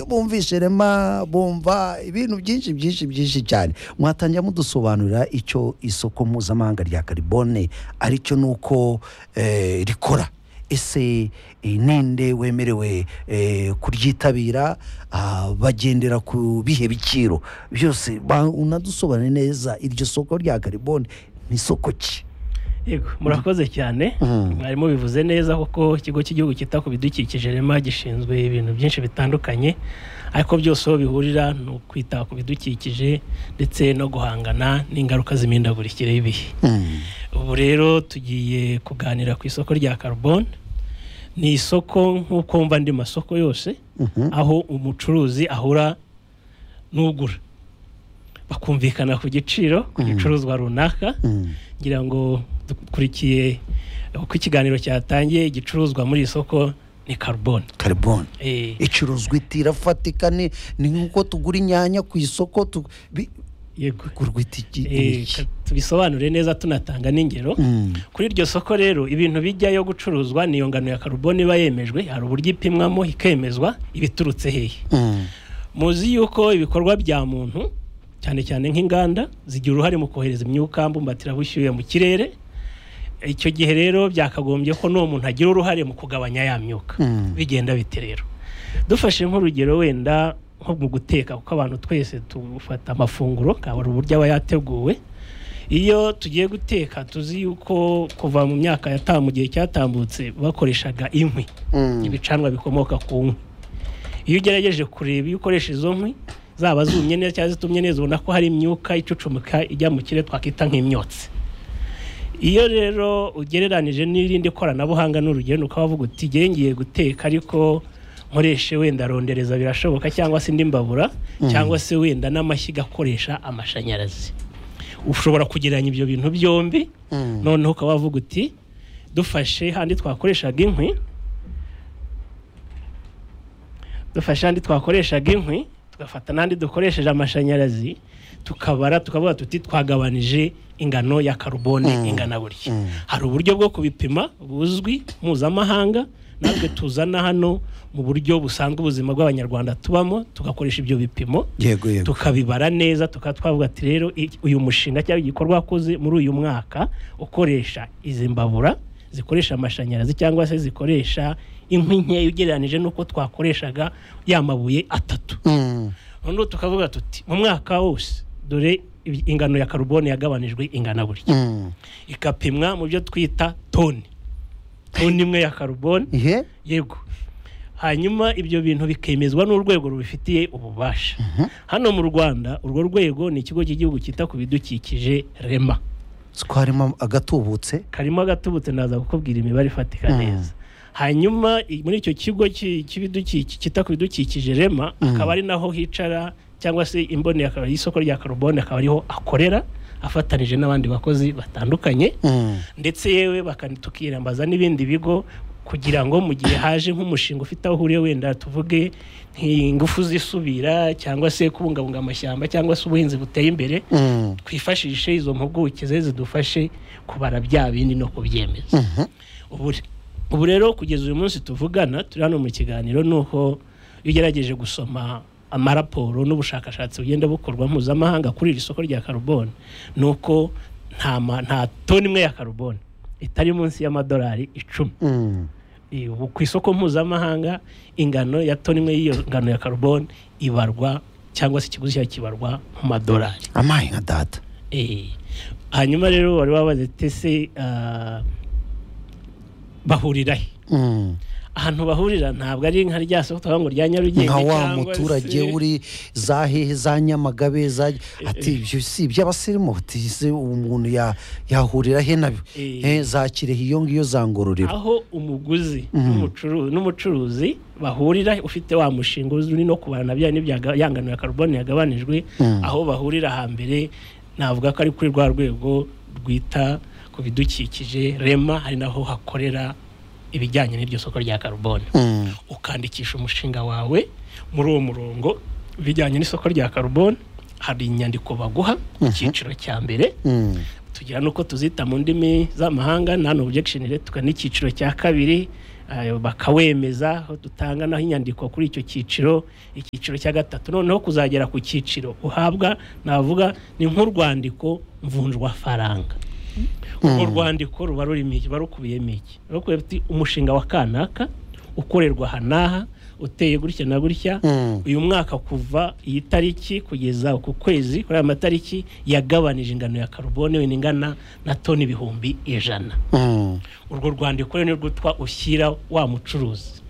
bumvishe rema bumva ibintu byinshi byinshi byinshi cyane mwatangira mudusobanurira icyo isoko mpuzamahanga rya karibone aricyo ni uko eh, rikora ese eh, ninde wemerewe eh, kuryitabira ah, bagendera ku bihe biciro byose ba- unadusobanure neza iryo soko rya karibone ni isoko ki yego murakoze cyane Mm. mwarimu bivuze neza kuko ikigo cy'igihugu cyita ku bidukikije rema gishinzwe ibintu byinshi bitandukanye ariko byose aho bihurira ni ukwita ku bidukikije ndetse no guhangana n'ingaruka z'imihindagurikire y'ibihe Mm. ubu rero tugiye kuganira ku isoko rya karubone ni isoko nk'uko wumva andi masoko yose Mhm. aho umucuruzi ahura n'ugura bakumvikana ku giciro ku gicuruzwa runaka Mm. ngira ngo dukurikiye uko ikiganiro cyatangiye igicuruzwa muri iri soko ni karubone karibone Eh, icuruzwa itirafatika ni ni nk'uko tugura inyanya ku isoko tu- bi- yego kugurwa itiki Eh, iki. ka- tubisobanure neza tunatanga n'ingero Mm. kuri iryo soko rero ibintu bijyayo gucuruzwa ni iyo ngano ya karubone iba yemejwe hari uburyo ipimwamo ikemezwa ibiturutse hehe Mm. muzi yuko ibikorwa bya muntu cyane cyane nk'inganda zigira uruhare mu kohereza imyuka mbumbatira mu kirere icyo gihe rero byakagombye ko n'uwo muntu agira uruhare mu kugabanya ya myuka Mm. bigenda bite rero dufashe nk'urugero wenda nko mu guteka kuko abantu twese dufata amafunguro akaba ari uburyo aba yateguwe iyo tugiye guteka tuzi yuko kuva mu myaka yataha mu gihe cyatambutse bakoreshaga inkwi Mm. ibicanwa bikomoka ku nkwi iyo ugerageje kureba iyo ukoresha izo nkwi zaba zumye neza cyangwa zitumye neza ubona ko hari imyuka icucumuka ijya mu kirere twakita nk'imyotsi iyo rero ugereranije n'irindi koranabuhanga n'urugero ni ukaba wavuga uti "Njyewe ngiye guteka ariko nkoreshe wenda rondereza birashoboka cyangwa se indi mbabura cyangwa se wenda n'amashyiga akoresha amashanyarazi ushobora kugereranya ibyo bintu byombi Mm. noneho ukaba wavuga uti dufashe handi twakoreshaga inkwi dufashe handi twakoreshaga inkwi tugafata n'andi dukoresheje amashanyarazi tukabara tukavuga tuti twagabanije ingano ya karubone ingana gutya hari uburyo bwo kubipima buzwi mpuzamahanga natwe tuzana hano mu buryo busanzwe ubuzima bw'abanyarwanda tubamo tugakoresha ibyo bipimo yego yego tukabibara neza tukaba twavuga ati rero i- uyu mushinga cyangwa igikorwa wakoze muri uyu mwaka ukoresha izi mbabura zikoresha amashanyarazi cyangwa se zikoresha inkwi nkeya ugereranije n'uko twakoreshaga ya mabuye atatu Mm. noneho tukavuga tuti mu mwaka wose dore ibi- ingano ya karubone yagabanijwe ingana burya Mm. ikapimwa mu byo twita toni toni imwe ya karubone ihe yego hanyuma ibyo bintu bikemezwa n'urwego rubifitiye ububasha hano mu rwanda urwo rwego ni ikigo cy'igihugu cyita ku bidukikije rema twarimo agatubutse karimo agatubutse naza kukubwira imibare ifatika Mhm. neza hanyuma i- muri icyo kigo cy'i- cy'ibidukiki- cyita ku bidukikije rema akaba ari naho hicara cyangwa se imboneye akaba y'isoko rya karubone akaba ariho akorera afatanije n'abandi bakozi batandukanye Mm. ndetse yewe bakan- tukiyambaza n'ibindi bigo kugira ngo mu gihe haje nk'umushinga ufite aho uhuriye wenda tuvuge nk'ingufu zisubira cyangwa se kubungabunga amashyamba cyangwa se ubuhinzi buteye imbere Mm. twifashishe izo mpuguke ze zidufashe kubara bya bindi no kubyemeza Mhm. ubu ubu rero kugeza uyu munsi tuvugana turi hano mu kiganiro ni uko iyo ugerageje gusoma amaraporo n'ubushakashatsi bugenda bukorwa mpuzamahanga kuri iri soko rya karubone ni uko nta ma- nta toni imwe ya karubone itari munsi y'amadolari icumi Mm. Eh, ubu ku isoko mpuzamahanga ingano ya toni imwe y'iyo ngano ya karubone ibarwa cyangwa se ikiguzi cyayo kibarwa mu madolari amaye nka data Eh, hanyuma rero wari wabaze tese ah, bahurira he Mm. ahantu bahurira ntabwo ari nka rya soko twavuga ngo rya nyarugenge nka wa cyangwa muturage se- uri za hehe za nyamagabe za ati ibyo si iby'abasirimu ati se umuntu ya- yahurira he nabyo Eh. Eh, za kirehe iyo ngiyo za ngororero aho umuguzi n'umucuru- n'umucuruzi bahurira ufite wa mushinga uri no kubarana bya n'ibya yanganura karubone yagabanijwe aho bahurira hambere navuga ko ari kuri rwa rwego rwita ku bidukikije rema hari naho hakorera ibijyanye n'iryo soko rya karubone Mm. ukandikisha umushinga wawe muri uwo murongo bijyanye n'isoko rya karubone hari inyandiko baguha mu cyiciro cya mbere Mm. tugira n'uko tuzita mu ndimi z'amahanga nta objection retoka n'icyiciro cya kabiri ayo bakawemeza aho dutanga naho inyandiko kuri icyo cyiciro icyiciro cya gatatu noneho kuzagera ku cyiciro uhabwa navuga ni nk'urwandiko mvunjwafaranga urwo rwandiko ruba rurimo iki ruba rukubiyemo iki ruba ruti umushinga wa kanaka ukorerwa aha n'aha uteye gutya na gutya Mm. uyu mwaka kuva iyi tariki kugeza ku kwezi kuri aya matariki yagabanije ingano ya karubone wenda ingana na toni ibihumbi ijana Mm. urwo rwandiko rero ni rwo twa ushyira wa mucuruzi